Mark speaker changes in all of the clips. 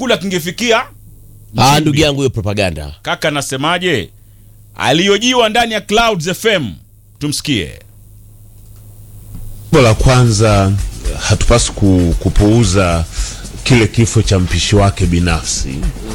Speaker 1: chakula kingefikia
Speaker 2: Ah, ndugu yangu hiyo propaganda.
Speaker 1: kaka nasemaje aliyojiwa ndani ya clouds fm tumsikie
Speaker 3: Jambo la kwanza hatupaswi ku, kupuuza kile kifo cha mpishi wake binafsi.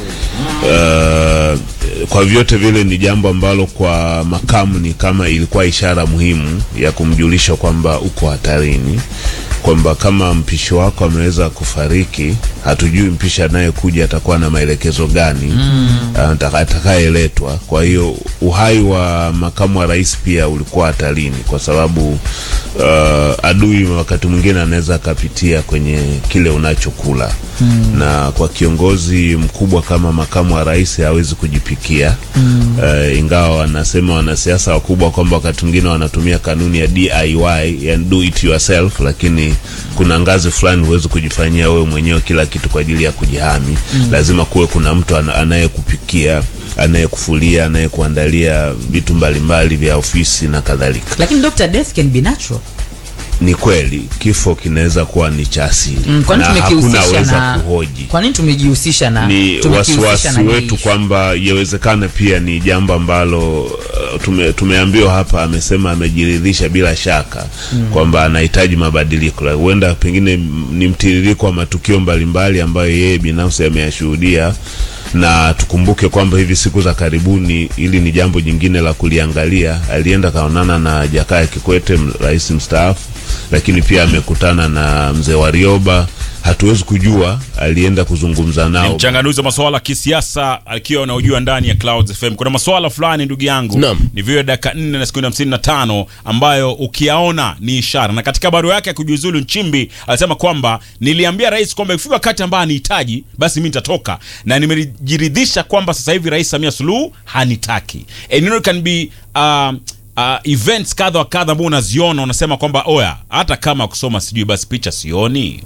Speaker 3: Uh, kwa vyote vile ni jambo ambalo kwa makamu ni kama ilikuwa ishara muhimu ya kumjulisha kwamba uko hatarini, kwamba kama mpishi wako ameweza kufariki, hatujui mpishi anayekuja atakuwa na maelekezo gani mm. atakayeletwa. Kwa hiyo uhai wa makamu wa rais pia ulikuwa hatarini, kwa sababu uh, adui wakati mwingine anaweza akapitia kwenye kile unachokula mm. na kwa kiongozi mkubwa kama makamu wa rais hawezi kujipikia mm. uh, ingawa wanasema wanasiasa wakubwa kwamba wakati mwingine wanatumia kanuni ya DIY, yani do it yourself, lakini kuna ngazi fulani huwezi kujifanyia wewe mwenyewe kila kitu kwa ajili ya kujihami mm. lazima kuwe kuna mtu ana- anayekupikia anayekufulia anayekuandalia vitu mbalimbali vya ofisi na kadhalika
Speaker 4: lakini Dr. death can be natural
Speaker 3: ni kweli kifo kinaweza kuwa ni cha asili
Speaker 4: mm, kwani
Speaker 3: na hakuna
Speaker 4: tumekihusisha
Speaker 3: weza
Speaker 4: na
Speaker 3: kuhoji
Speaker 4: kwa nini tumejihusisha na
Speaker 3: ni
Speaker 4: tumekihusisha
Speaker 3: wasiwasi
Speaker 4: na hii
Speaker 3: wetu
Speaker 4: issue?
Speaker 3: kwamba yawezekana pia ni jambo ambalo uh, tume, tumeambiwa hapa, amesema amejiridhisha bila shaka mm. kwamba anahitaji mabadiliko. La- Huenda pengine m- ni mtiririko wa matukio mbalimbali ambayo yeye binafsi ameyashuhudia, na tukumbuke kwamba hivi siku za karibuni, hili ni jambo jingine la kuliangalia, alienda kaonana na Jakaya Kikwete, m- rais mstaafu, lakini pia amekutana na mzee Warioba. Hatuwezi kujua alienda kuzungumza
Speaker 1: ni
Speaker 3: nao
Speaker 1: mchanganuzi wa masuala ya kisiasa akiwa unaojua ndani ya Clouds FM. Kuna masuala fulani ndugu yangu
Speaker 2: Naam.
Speaker 1: ni vile dakika 4 na sekunde 55 ambayo ukiyaona ni ishara, na katika barua yake ya kujiuzulu Nchimbi alisema kwamba niliambia rais kwamba ikifika wakati ambaye anihitaji basi mimi nitatoka, na nimejiridhisha kwamba sasa hivi Rais Samia Suluhu hanitaki. And you know, it can be um, uh, events kadha wa kadha ambao unaziona unasema kwamba oya, hata kama kusoma sijui basi picha sioni.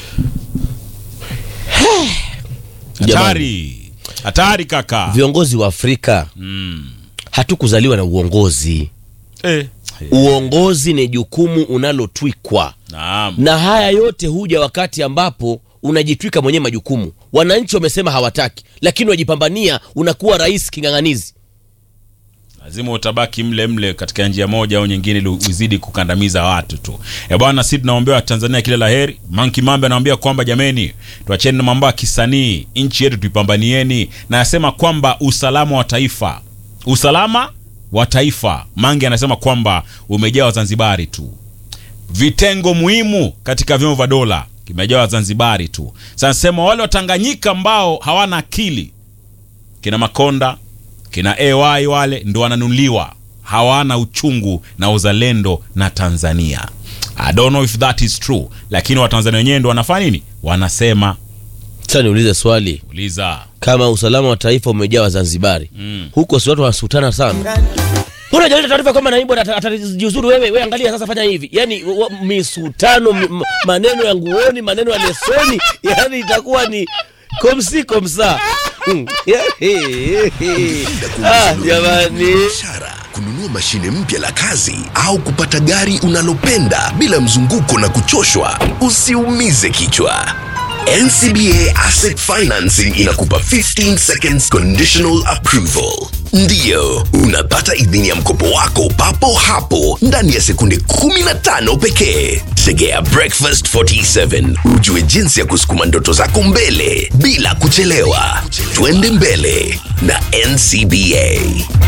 Speaker 1: Hatari, hatari kaka.
Speaker 2: Viongozi wa Afrika hatukuzaliwa na uongozi.
Speaker 1: Eh.
Speaker 2: Uongozi ni jukumu unalotwikwa,
Speaker 1: Naam.
Speaker 2: na haya yote huja wakati ambapo unajitwika mwenyewe majukumu. Wananchi wamesema hawataki, lakini wajipambania, unakuwa rais king'ang'anizi.
Speaker 1: lazima utabaki mle mle katika njia moja au nyingine ili uzidi kukandamiza watu tu. E bwana, si tunaombea Watanzania kila la heri. Manki Mambe anawaambia kwamba jameni, tuacheni na mambo ya kisanii, nchi yetu tuipambanieni, na anasema kwamba usalama wa taifa, usalama wa taifa, Mange anasema kwamba umejaa Wazanzibari tu vitengo muhimu katika vyombo vya dola kimejaa Wazanzibari tu. Sasa nasema wale Watanganyika ambao hawana akili kina Makonda kina AY wale ndo wananunuliwa, hawana uchungu na uzalendo na Tanzania. I don't know if that is true, lakini Watanzania wenyewe ndo wanafanya nini? Wanasema
Speaker 2: Sasa niulize swali,
Speaker 1: uliza
Speaker 2: kama usalama wa taifa umejaa Wazanzibari
Speaker 1: Mm.
Speaker 2: huko, si watu wanasutana sana? Mbona jaleta taarifa kwamba naibu ata- atajiuzuru? Wewe wewe, angalia sasa, fanya hivi, yani wa- misutano, mi- m- maneno ya nguoni, maneno ya lesoni, yani itakuwa ni komsi komsa. Hmm. Ah, jamani.
Speaker 5: biashara, kununua mashine mpya la kazi au kupata gari unalopenda bila mzunguko na kuchoshwa, usiumize kichwa. NCBA Asset Financing inakupa 15 seconds conditional approval. Ndiyo, unapata idhini ya mkopo wako papo hapo ndani ya sekunde 15 pekee. Tegea Breakfast 47 ujue jinsi ya kusukuma ndoto zako mbele bila kuchelewa. Twende mbele na NCBA.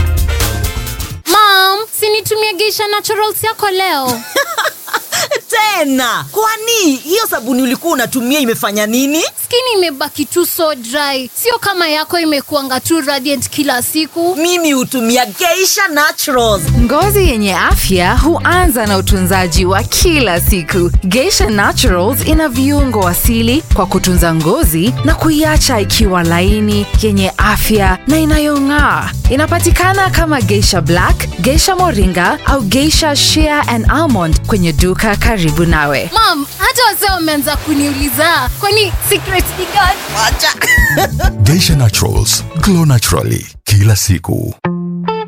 Speaker 6: Mom, sinitumie Geisha Naturals yako leo.
Speaker 7: tena kwani hiyo sabuni ulikuwa unatumia imefanya nini
Speaker 6: Skin imebaki tu so dry, sio kama yako imekuanga tu radiant kila siku.
Speaker 7: mimi hutumia geisha naturals
Speaker 8: Ngozi yenye afya huanza na utunzaji wa kila siku. Geisha Naturals ina viungo asili kwa kutunza ngozi na kuiacha ikiwa laini, yenye afya na inayong'aa. Inapatikana kama Geisha Black, Geisha Moringa au Geisha Shea and Almond kwenye duka karibu nawe.
Speaker 6: Mom, hata wazee wameanza kuniuliza kwani secret ni gani?
Speaker 7: wacha
Speaker 9: Geisha Naturals, glow naturally kila siku.